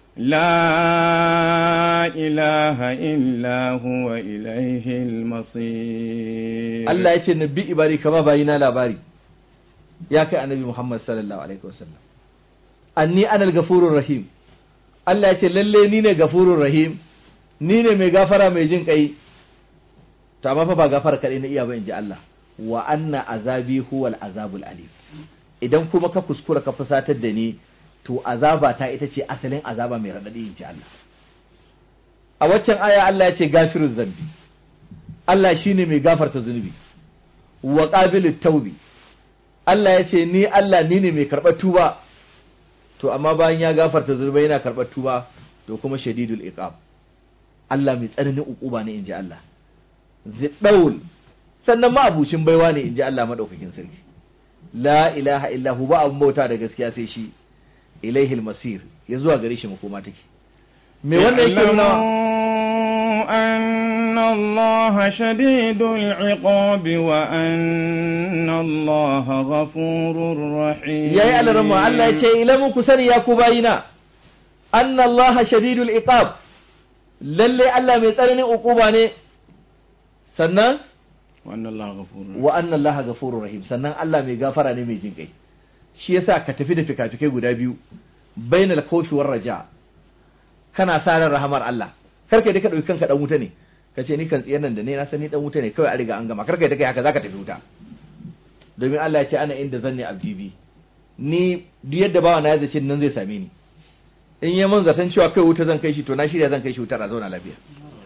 لا إله إلا هو إليه المصير Allah yace nabi ibadi kama bayina labari ya kai annabi Muhammad sallallahu alaihi wasallam anni anal gafurur rahim Allah yace lalle ni ne gafurur rahim ni ne mai gafara mai jin kai to amma fa ba gafara kadai na iya ba inji Allah wa anna azabi huwal azabul alim idan kuma ka kuskura ka fusatar da ni to azaba ta ita ce asalin azaba mai radadi inji Allah a waccan aya Allah ya ce gafiruz zambi Allah shine mai gafarta zunubi wa qabilut taubi Allah ya ce ni Allah ni ne mai karɓar tuba to amma bayan ya gafarta zunubai yana karɓar tuba to kuma shadidul iqab Allah mai tsananin ukuba ne inji Allah ziddaul sannan ma abucin baiwa ne inji Allah madaukakin sarki la ilaha illa hu ba abun bauta da gaskiya sai shi ilaihil masir ya zuwa gare shi makoma take me wannan yake nuna أن الله شديد العقاب وأن الله غفور رحيم yayi alarma Allah ya ce ilamu ku sani ya ku bayina anna Allah shadidul iqab lalle Allah mai tsananin ukuba ne sannan وأن الله غفور wa anna Allah ghafurur rahim sannan Allah mai gafara ne mai jin kai shi yasa ka tafi da fikafikai guda biyu bainal khawfi war raja kana sa ran rahamar Allah karka da ka dauki kanka dan wuta ne ka ce ni kan tsiyar nan da ne na sani dan wuta ne kawai a riga an gama karka da kai haka zaka tafi wuta domin Allah ya ce ana inda zanni abdi bi ni duk yadda bawa na ya zace nan zai same ni in ya mun zaton cewa kai wuta zan kai shi to na shirya zan kai shi wutar a zauna lafiya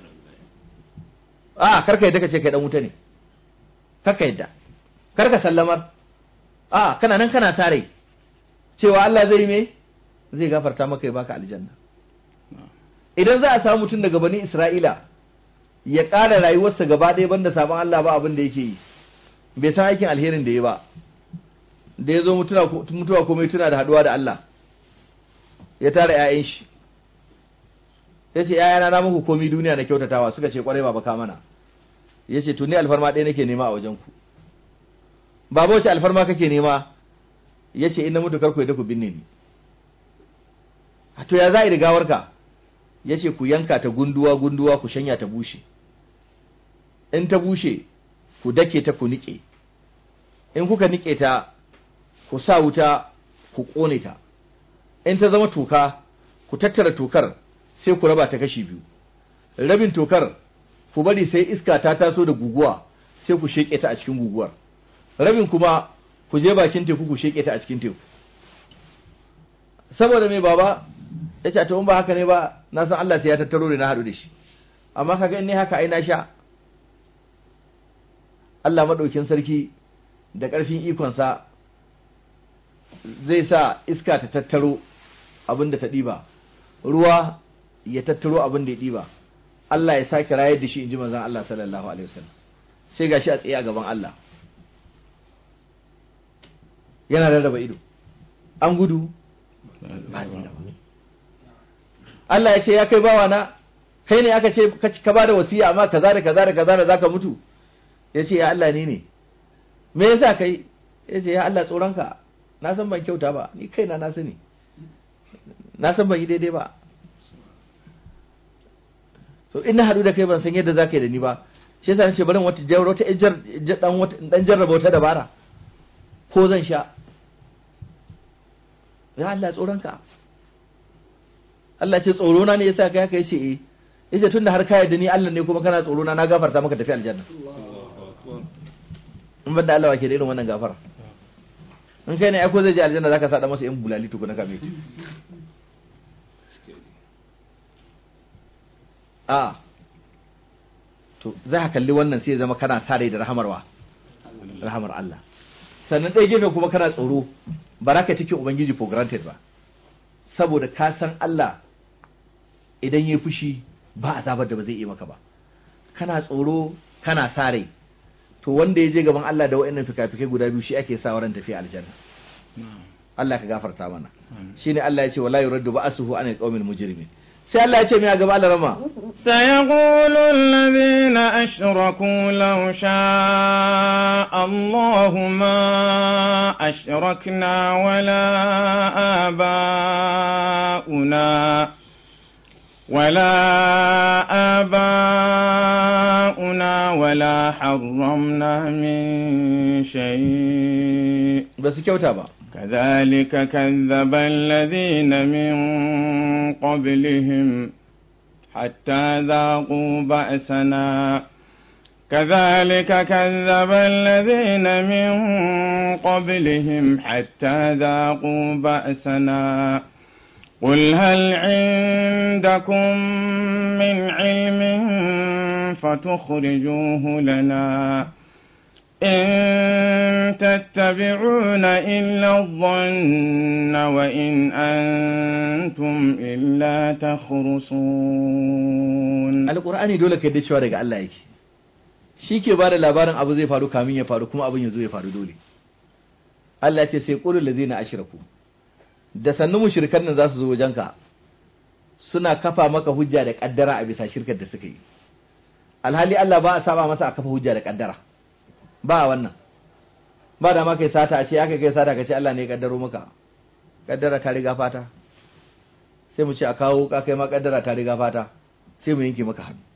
a karka yadda ka ce kai dan wuta ne karka yadda karka sallamar a kana nan kana tare cewa Allah zai me zai gafarta maka ya baka aljanna idan za a samu mutum daga bani Isra'ila ya ƙara rayuwarsa gaba ɗaya banda sabon Allah ba abin da yake yi bai san aikin alherin da ya ba da ya zo mutuwa komai tuna da haɗuwa da Allah ya tara ‘ya'yan shi ya ce ‘ya'yana na muku komi duniya na kyautatawa suka ce kwarai baba ka mana ya ce tuni alfarma ɗaya nake nema a wajen ku baba wace alfarma kake nema ya ce ina mutu karku da ku binne ni to ya za a yi rigawarka ya ce ku yanka ta gunduwa gunduwa ku shanya ta bushe in ta bushe ku dake ta ku niƙe in kuka niƙe ta ku sa wuta ku ƙone ta in ta zama toka ku tattara tokar sai ku raba ta kashi biyu rabin tokar ku bari sai iska ta taso da guguwa sai ku sheƙe ta a cikin guguwar rabin kuma ku je bakin teku ku sheƙe ta a cikin teku saboda mai baba ya ce to in ba haka ne ba na san Allah sai ya tattaro da na haɗu da shi amma kaga in ne haka ai na sha Allah maɗaukin sarki da ƙarfin ikonsa zai sa iska ta tattaro abin da ta ɗiba ruwa ya tattaro abin da ya ɗiba Allah ya sake rayar da shi in ji manzon Allah sallallahu alaihi wasallam sai gashi a tsaye a gaban Allah yana rarraba ido an gudu Allah ya ce ya kai bawa na kai ne aka ce ka ba da wasiya amma kaza da kaza da kaza da zaka mutu ya ce ya Allah ni ne me yasa kai ya ce ya Allah tsoronka na san ban kyauta ba ni kaina na sani na san ban yi daidai ba so ina haɗu da kai ban san yadda zaka yi da ni ba shi yasa nace bari wata jawar wata dan wata dan jarraba wata dabara ko zan sha ya Allah tsoronka Allah ce tsoro na ne yasa kai haka yace eh yace tunda har ka yarda ni Allah ne kuma kana tsoro na na gafarta maka tafi aljanna in banda Allah wake da irin wannan gafara in kai ne ai ko zai je aljanna zaka sada masa yan bulali tukuna kame ci a to za ka kalli wannan sai zama kana sa rai da rahamarwa rahamar Allah sannan ɗaya gefe kuma kana tsoro ba za ka take ubangiji for granted ba saboda ka san Allah idan ya fushi ba azabar da ba zai yi maka ba kana tsoro kana sa rai to wanda ya je gaban Allah da wa'annan fikafikai guda biyu shi ake sa waran tafiya aljanna Allah ka gafarta mana shine Allah ya ce wala yuraddu ba'suhu anil qawmil mujrimin sai Allah ya ce mai a gaba Allah rama سيقول الذين أشركوا لو شاء الله ما أشركنا ولا آباؤنا ولا آباؤنا ولا حرمنا من شيء ba su kyauta ba كذلك كذب الذين من قبلهم حتى ذاقوا بأسنا كذلك كذب الذين من قبلهم حتى ذاقوا بأسنا قل هل عندكم من علم فتخرجوه لنا إن تتبعون إلا الظن وإن أنتم إلا تخرصون alqur'ani dole ka yadda cewa daga Allah yake shi ke ba da labarin abu zai faru kamin ya faru kuma abin ya zo ya faru dole Allah ya ce sai qulul ladzina ashraku da sannu mushrikan nan za su zo wajenka suna kafa maka hujja da kaddara a bisa shirkar da suka yi alhali Allah ba a saba masa a kafa hujja da kaddara ba a wannan ba da ma kai sata a ce aka kai sata ka ce Allah ne ya kaddaro maka kaddara ta riga fata sai mu ce a kawo ka kai ma kaddara ta riga fata sai mu yanke maka hannu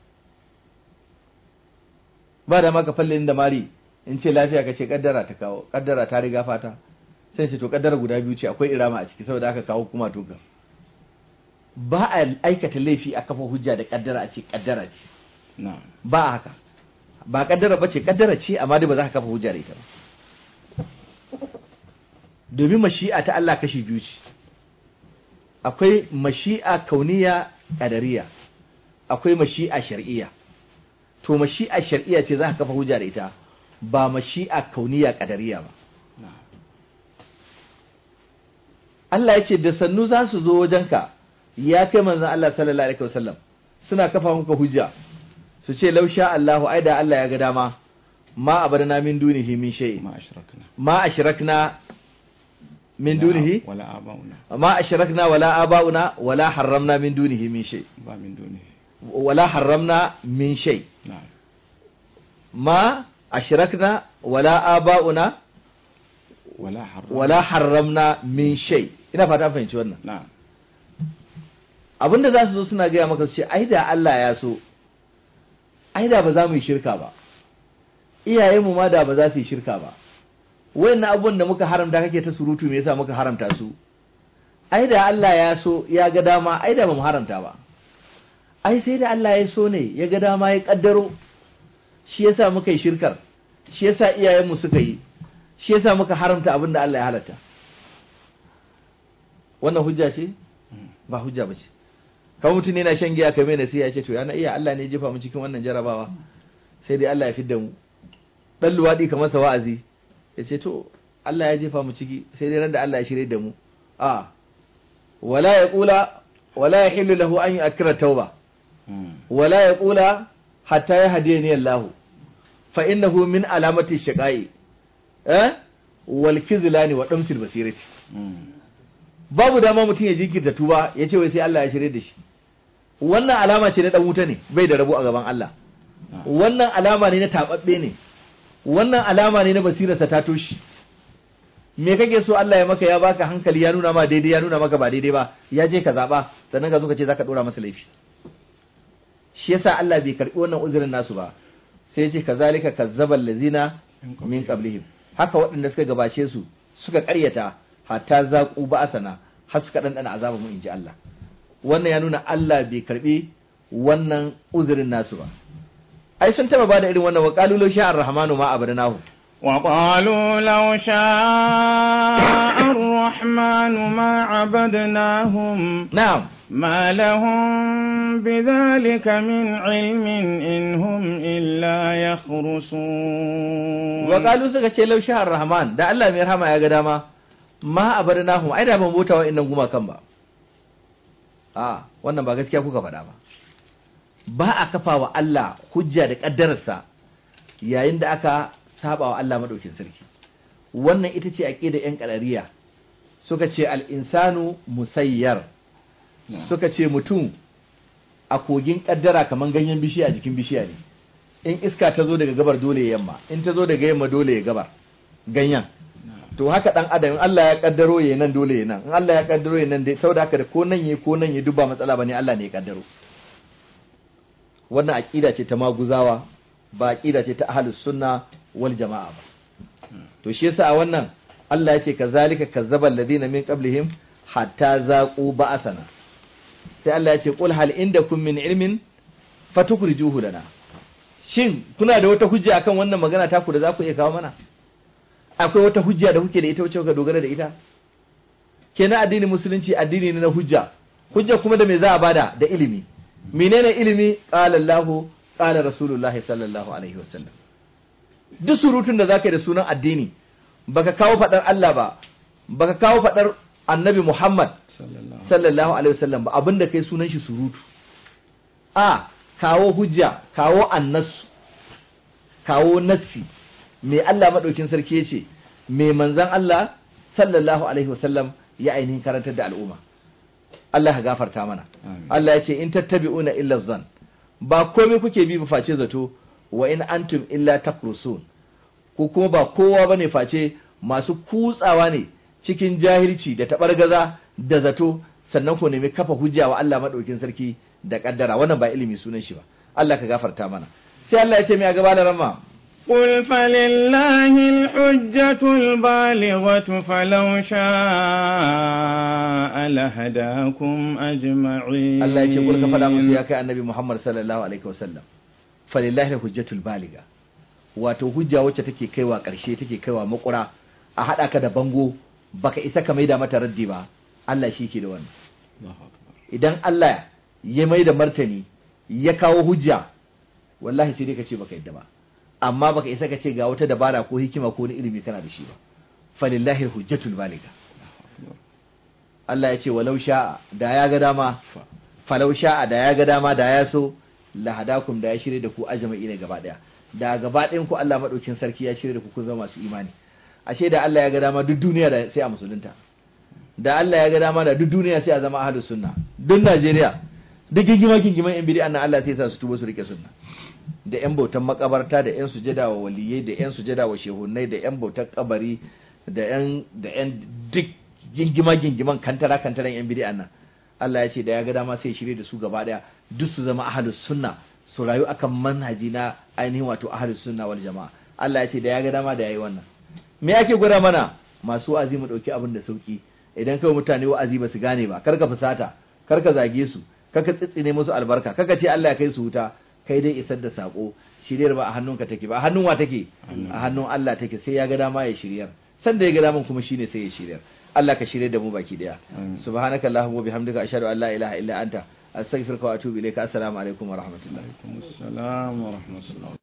ba da ma ka falle inda mari in ce lafiya ka ce kaddara ta kawo kaddara ta riga fata sai ce to kaddara guda biyu ce akwai irama a ciki saboda aka kawo kuma toka ba a aikata laifi a kafa hujja da kaddara a ce kaddara ce na'am ba a haka ba kaddara ba ce kaddara ce amma dai ba za ka kafa hujja da ita ba domin mashi'a ta Allah kashi biyu ce akwai mashi'a kauniya kadariya akwai mashi'a shar'iyya to mashi'a shar'iyya ce za ka kafa hujja da ita ba mashi'a kauniya kadariya ba na'am Allah ya ce da sannu za su zo wajenka ya kai manzon Allah sallallahu alaihi wasallam suna kafa maka hujja su ce lausha Allahu ai da Allah ya ga dama ma abadana min dunihi min shay ma ashrakna ma ashrakna min dunihi wala abauna ma ashrakna wala abauna wala harramna min dunihi min shay ba min dunihi wala harramna min shay na'am ma ashrakna wala abauna wala harram wala harramna min shay ina fata an fahimci wannan na'am abinda za su zo suna gaya maka su ce ai da Allah ya so ai da ba za mu yi shirka ba iyayenmu ma da ba za su yi shirka ba wayannan abubuwan da muka haramta kake ta surutu me yasa muka haramta su ai da Allah ya so ya ga dama ai da ba mu haramta ba ai sai da Allah ya so ne ya ga dama ya kaddaro shi yasa muka yi shirkar shi yasa iyayenmu suka yi shi yasa muka haramta abin da Allah ya halatta wannan hujja ce ba hujja ba ce kawai mutum yana shan giya kamar nasiha ya ce to yana iya Allah ne ya jefa mu cikin wannan jarabawa sai dai Allah ya fidda mu dan luwadi kamar sa wa'azi ya ce to Allah ya jefa mu ciki sai dai ran da Allah ya shirye da mu a wala ya kula wala ya hillu lahu an yu'akkira tauba Mm. wala ya kula hatta ya hadiyani Allah fa innahu min alamati shiqai eh wal kizlani wa damsil basirati Mm. babu dama mutum ya jinkirta tuba ya ce wai sai Allah ya shirye da shi wannan alama ce na dan wuta ne bai da rabo a gaban Allah na'am wannan alama ne na tababbe ne wannan alama ne na basirarsa ta toshi me kake so Allah ya maka ya baka hankali ya nuna ma daidai ya nuna maka ba daidai ba ya je ka zaba sannan ka zo ka ce zaka dora masa laifi shi yasa Allah bai karbi wannan uzurin nasu ba sai ya ce kazalika kazzabal lazina min qablihim haka waɗanda suka gabace su suka ƙaryata hatta zaqu ba'asana har suka dandana azaba mu inji Allah wannan ya nuna Allah bai karbi wannan uzurin nasu ba ai sun taba bada irin wannan wa qalu law sha'a ar-rahmanu ma abadnahu وقالوا لو شاء الرحمن ما عبدناهم na'am ما لهم بذلك من علم إن هم إلا يخرصون wa qalu suka ce law sha'a ar-rahman da Allah mai rahama ya ga dama ma abadnahu ai da ban bota wa innan gumakan ba a wannan ba gaskiya kuka faɗa ba ba a kafa wa Allah hujja da kaddararsa yayin da aka saba wa Allah madaukin sarki wannan ita ce aqida yan qalariya suka ce al-insanu musayyar suka ce mutum a kogin kaddara kaman ganyen bishiya a jikin bishiya ne in iska ta zo daga gabar dole ya yamma in ta zo daga yamma dole ya gabar ganyen to haka dan adam in Allah ya kaddaro ya nan dole ya nan in Allah ya kaddaro ya nan dai saboda haka da ko nan ya ko nan ya duba matsala bane Allah ne ya kaddaro wannan aqida ce ta maguzawa ba aqida ce ta ahlus sunna wal jamaa ba to shi yasa a wannan Allah ya ce kazalika kazzaba alladhina min qablihim hatta zaqu ba'asana sai Allah ya ce qul hal indakum min ilmin fatukhrijuhu lana shin kuna da wata hujja akan wannan magana taku da za ku iya kawo mana akwai wata hujja da kuke da ita wacce kuka dogara da ita kenan addinin musulunci addini ne na hujja hujja kuma da me za a bada da ilimi menene ilimi qala Allah qala rasulullahi sallallahu alaihi wasallam duk surutun da zaka yi da sunan addini baka kawo fadar Allah ba baka kawo fadar annabi Muhammad sallallahu sallallahu alaihi wasallam ba abinda kai sunan shi surutu a kawo hujja kawo annasu kawo nassi me Allah madaukin sarki yace me manzon Allah sallallahu alaihi wasallam ya ainihin karantar da al'umma Allah ya gafarta mana Amin. Allah yace in tattabi'una illa zan ba komai kuke bi ba face zato wa in antum illa takrusun ko kuma ba kowa bane face masu kutsawa ne cikin jahilci da tabargaza da zato sannan ku nemi kafa hujja wa Allah madaukin sarki da kaddara wannan ba ilimi sunan shi ba Allah ka gafarta mana sai Allah ya ce mai a gaba da ramma قل فلله الحجة البالغة فلو شاء لهداكم أجمعين Allah ya ce kulka faɗa musu ya kai annabi Muhammad sallallahu alaihi wasallam falillahi hujjatul baliga wato hujja wacce take kaiwa ƙarshe take kaiwa makura a haɗa ka da bango baka isa ka maida mata raddi ba Allah shi ke da wannan الله أكبر idan Allah ya maida martani ya kawo hujja wallahi sai dai ka ce baka yadda ba amma baka isa ka ce ga wata dabara ko hikima ko wani ilimi kana da shi ba falillahi hujjatul baliga Allah ya ce walau sha'a da ya ga dama falau sha'a da ya ga dama da ya so lahadakum da ya shirye da ku ajma'i ne gaba daya da gaba ɗayan ku Allah madaukin sarki ya shirye da ku kun zama masu imani ashe da Allah ya ga dama duk duniya da sai a musulunta da Allah ya ga dama da duk duniya sai a zama ahlus sunna duk Najeriya duk gingima gingiman yan bid'a nan Allah sai ya sa su tuba su rike sunna da yan bautan makabarta da yan sujada wa waliyai da yan sujada wa shehunai da yan bautan kabari da yan da yan duk gingima gingiman kantara kantaran yan bid'a nan Allah ya ce da ya ga dama sai ya shirye da su gaba daya duk su zama ahlus sunna su rayu akan manhaji na ainihin wato ahlus sunna wal jama'a Allah ya ce da ya ga dama da yayi wannan me yake gwada mana masu wa'azi mu dauki abin da sauki idan kawai mutane wa'azi ba su gane ba karka fusata karka zage su karka tsitsine musu albarka karka ce Allah ya kai su wuta kai dai isar da sako shiryar ba a hannunka take ba a hannun wa take a hannun Allah take sai ya ga dama ya shiryar san da ya ga daman kuma shine sai ya shiryar Allah ka shirye da mu baki daya subhanaka allahumma wa bihamdika ashhadu an la ilaha illa anta astaghfiruka wa atubu ilayka assalamu alaikum wa rahmatullahi عليكم السلام ورحمة الله